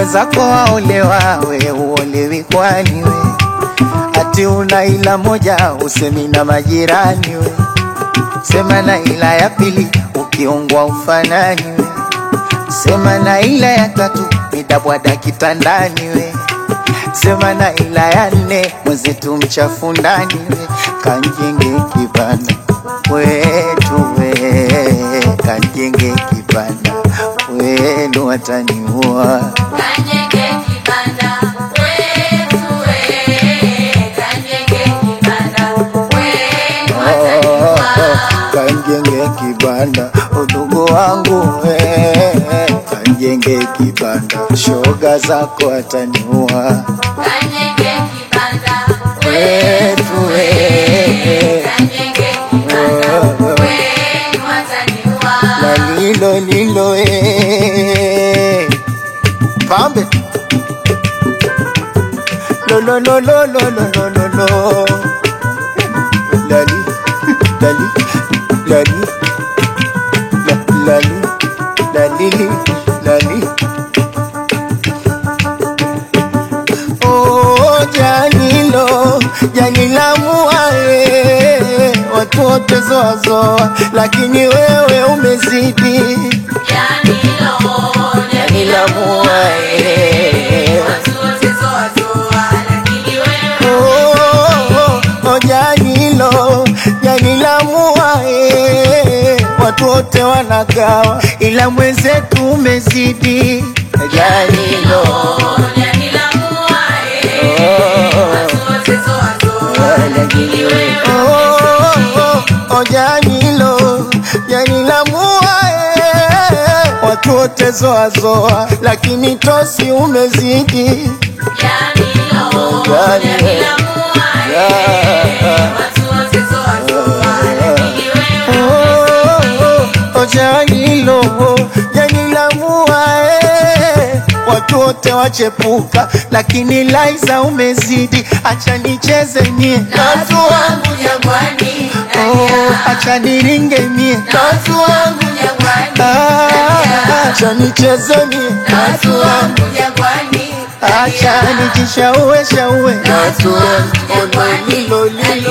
wenzako waolewa, we uolewi kwani we? Ati una ila moja usemi na majirani we, sema na ila ya pili ukiungwa ufanani we, sema na ila ya tatu nitabwada kitandani we, sema na ila ya nne mwenzetu mchafu ndani we, kanjenge kibanda wetu we, kanjenge kibanda wenu wataniua Kanyenge kibanda wetu we, kanyenge kibanda wenu wataniua. kanjenge kibanda udugu wangu we, kanjenge kibanda shoga zako ataniua Kanyenge kibanda wetu we, kanyenge kibanda wenu wataniua. na lilo lilo e pambe lo lo lo lo lo lo lo lo lo lali lali lali la- lali lali lali Oh, janilo janila muae watu wote zoazoa, lakini wewe umezidi Janilo, janila muae watu wote zoa zoa, lakini wewe Oh, oh, janilo janila muae watu wote wanagawa, ila mwenzetu umezidi janilo Janila muae, watu wote zoa zoa, lakini wewe ojanilo janilamua watu wote zoazoa, lakini tosi umezidi Janilo, Janila muae, watu wote zoa zoa, lakini wewe ojanilo janilamua watu wote wachepuka, lakini Laiza umezidi. Acha nicheze mie na watu wangu jangwani, Oh, acha niringe mie na watu wangu jangwani, Ah, acha nicheze mie na watu wangu jangwani, acha nijishaue shaue na watu wangu jangwani, lilo lilo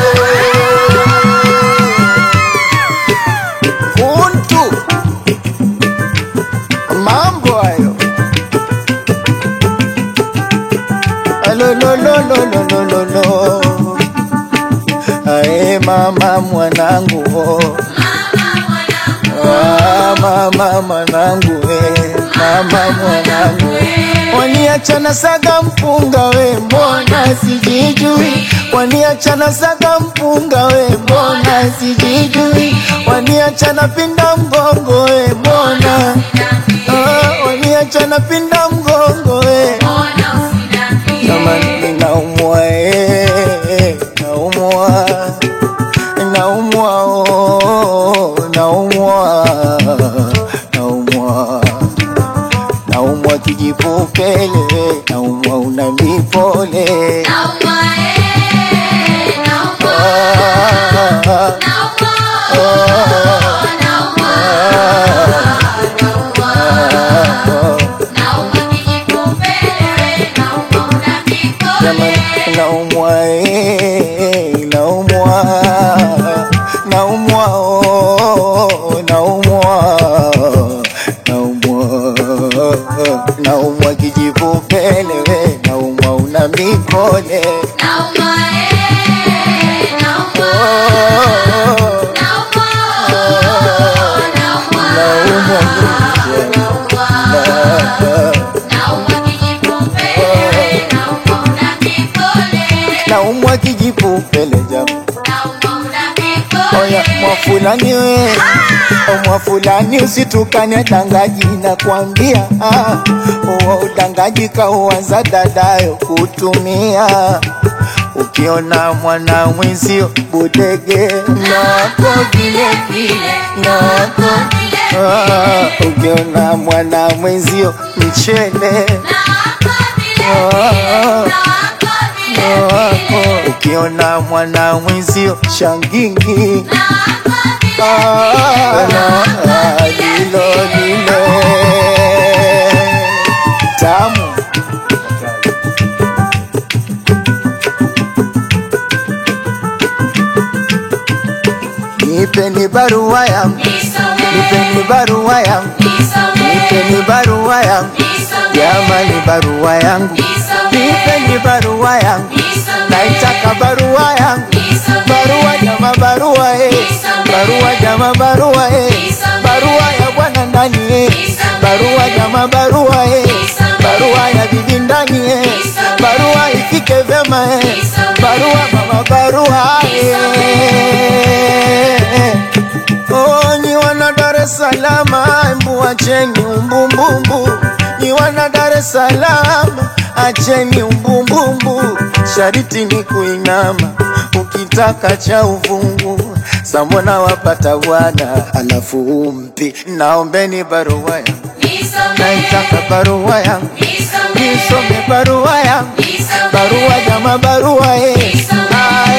kuntu mambo hayo alololololololo ae mama mwanangu oh. Ah, mama mwanangu we mama mwanangu waniachana saga mpunga we mbona sijijui waniachana saga mpunga we mbona sijijui waniachana pinda mgongo we mbona ah, waniachana pinda mgongo we kama ninaumwa eh, naumwa naumwa oh, naumwa naumwa naumwa kijipupele naumwa una mipole Ah, ah, Jamani, naumwa eh, naumwa naumwa oh, naumwa naumwa naumwa kijipupele we naumwa una mipole naumwa naumwa kijipupele jamaa Oya mwafulani we o mwafulani usitukane dangaji nakwambia ah, uwa udangaji kauanza dadayo kutumia ukiona mwana mwenzio budege nako vile vile nako ah, ukiona mwana mwenzio mchele wako ukiona mwana mwenzio shangingi Ah, lilo lilo tamu barua yangu, Nisome, nipeni barua yangu, nisome, nipeni barua yangu, nisome, jamani barua yangu, nisome, nipeni barua yangu, nisome, naitaka barua yangu, nisome, barua jama barua eh, barua jama barua eh, barua ya bwana ndani eh, barua jama barua eh, barua ya bibi ndani eh, barua ifike vyema eh, barua mama barua eh. Oh, nyi wana Dar es Salaam, embu acheni umbumbumbu. Nyi wana Dar es Salaam, acheni umbumbumbu. Shariti ni kuinama, ukitaka cha uvungu. Sambona wapata bwana, alafu umpi. Naombeni barua yangu, nisome, naitaka barua yangu, nisome, nisome barua yangu, nisome, barua jama barua eh. Ah,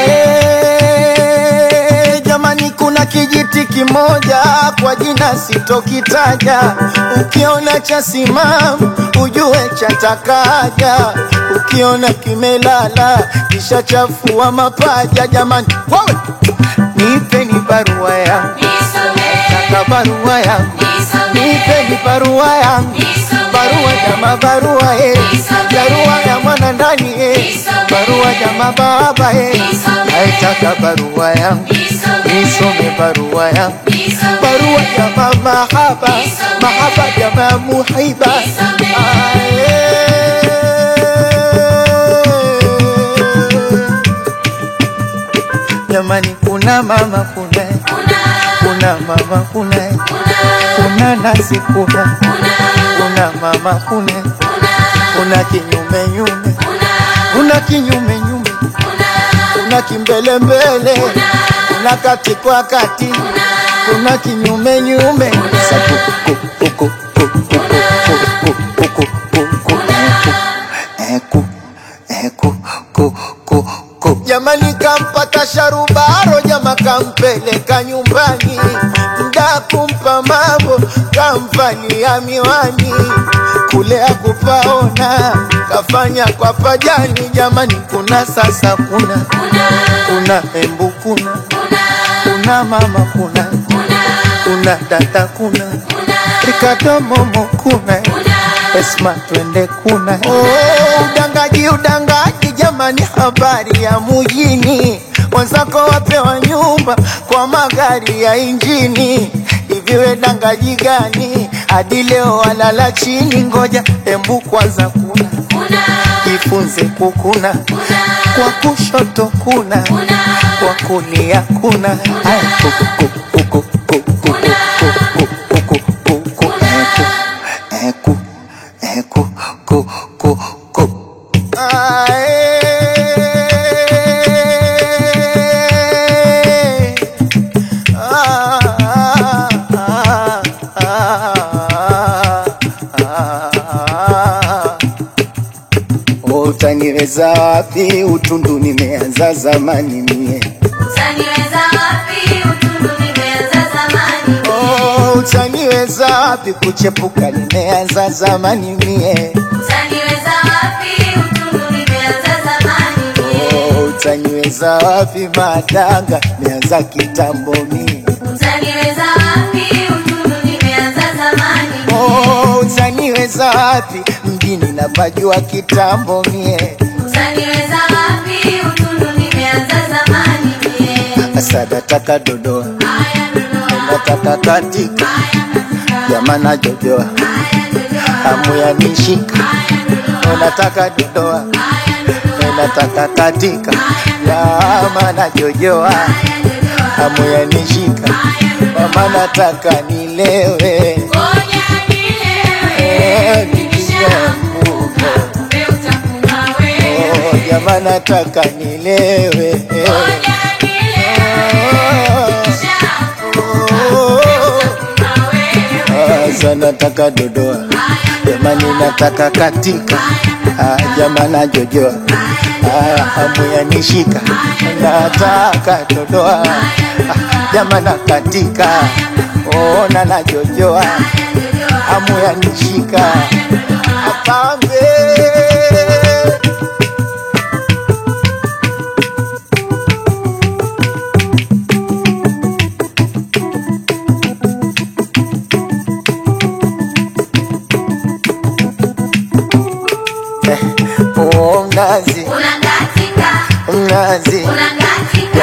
eh, jamani kuna kijiti kimoja kwa jina sitokitaja ukiona cha simamu ujue chatakaja ukiona kimelala kisha chafua mapaja jamani wewe nipeni barua yangu nisome, taka barua yangu nisome, nipeni barua yangu nisome, barua jama barua eh. barua ya mwana ndani eh. barua jama baba eh. naitaka barua yangu nisome, nisome barua yangu nisome, barua jama mahaba mahaba jama muhiba Ae. jamani kuna mama kuna kuna, kuna mama kuna kuna, kuna nasi kuna kuna, kuna mama kuna kuna, kuna kinyume nyume kuna, kuna kinyume nyume kuna, kuna kimbele mbele kuna kati kwa kati kuna kinyume nyume Saku- ku- ku- ku- ku- ku- ku- ku- ku- ku- ku- ku- eku, eku, ku- ku- ku. jamani kampata sharubaro jama kampeleka nyumbani mda kumpa mambo kamvalia miwani kule akupaona kafanya kwa pajani jamani kuna sasa kuna kuna embu kuna kuna mama kuna kuna dada kuna Ricardo Momo kuna Esma twende kuna oh, udangaji udangaji jamani habari ya mujini wenzako wapewa nyumba kwa magari ya injini iviwe dangaji gani hadi leo walala chini ngoja embu kwanza kuna jifunze kukuna kwa kushoto kuna kwa kulia kuna Aya, kuku, kuku, kuku, kuku, kuku, kuku, kuku, kuku, eku, eku, eku, ku, ku, ku. Ae. Ah, ah, ah, ah, ah. Utaniweza wapi? Utundu nimeanza zamani mie. Utaniweza wapi? Utundu nimeanza zamani. Oh, utaniweza wapi? Kuchepuka nimeanza zamani mie. Utaniweza wapi? Utundu nimeanza zamani. Oh, utaniweza wapi? Madanga nimeanza kitambo mie. Utaniweza wapi? Utundu nimeanza zamani. Oh, utaniweza wapi? Mjini napajua kitambo mie. Utaniweza wapi? Utundu nimeanza zamani. Asa nataka dodoa, Haya Dodoma, nataka katika, haya katika, jamana jojoa, haya Dodoma, hamu ya nishika, haya Dodoma, nataka dodoa, haya Dodoma, nataka katika, jamana jojoa, haya Dodoma, hamu ya nishika, haya Dodoma. mama nataka nilewe. Ngoja Eh, nilewe, nikishaanguka, kumbe utakuwa wewe. Oh, jamaa nataka nilewe. Ngoja nilewe, nikishaanguka, Oh, utakuwa wewe. Asa nataka dodoa, jamani nataka katika, Ah, jamaa najojoa, Ah, hamu ya nishika, nataka dodoa, Ah, jamaa na katika, ona najojoa, hamu ya nishika, apambe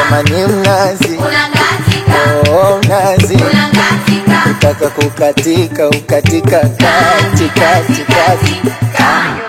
jamani mnazi unakatika, oh, mnazi unakatika, utaka kukatika ukatika kati kati kati katika.